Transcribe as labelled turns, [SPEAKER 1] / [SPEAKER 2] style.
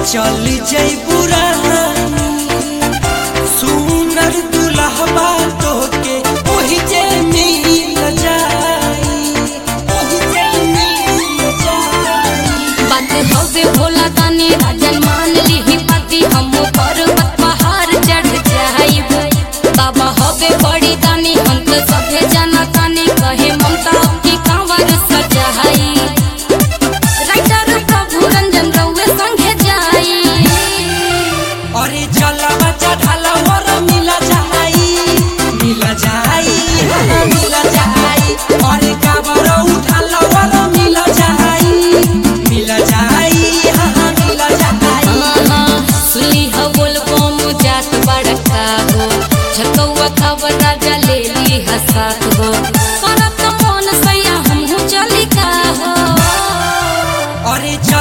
[SPEAKER 1] चल जई पुरानी सुनर दुल्हबा तोके ओही जे मिल जाई ओही जे मिल जाई
[SPEAKER 2] बात हवे भोला ताने राजन मान ली पति हम पर्वत पहाड़ चढ़ जाइब बाबा हवे बड़ी दानी हम तो सभे जाना ताने कहे ममता की कांवर सजाई राइटर प्रभु रंजन रउए संगे जाई
[SPEAKER 1] अरे जलवा चढ़ाला वर मिल जाई मिल जाई हाँ, मिल जाई अरे काबर उठाला वर मिल जाई मिल जाई हाँ मिल जाई
[SPEAKER 2] सुली हो बोल बम जात बड़का हो झकौआ खबर राजा ले ली हसात हो करत मन सैया हमहू चली का हो
[SPEAKER 1] अरे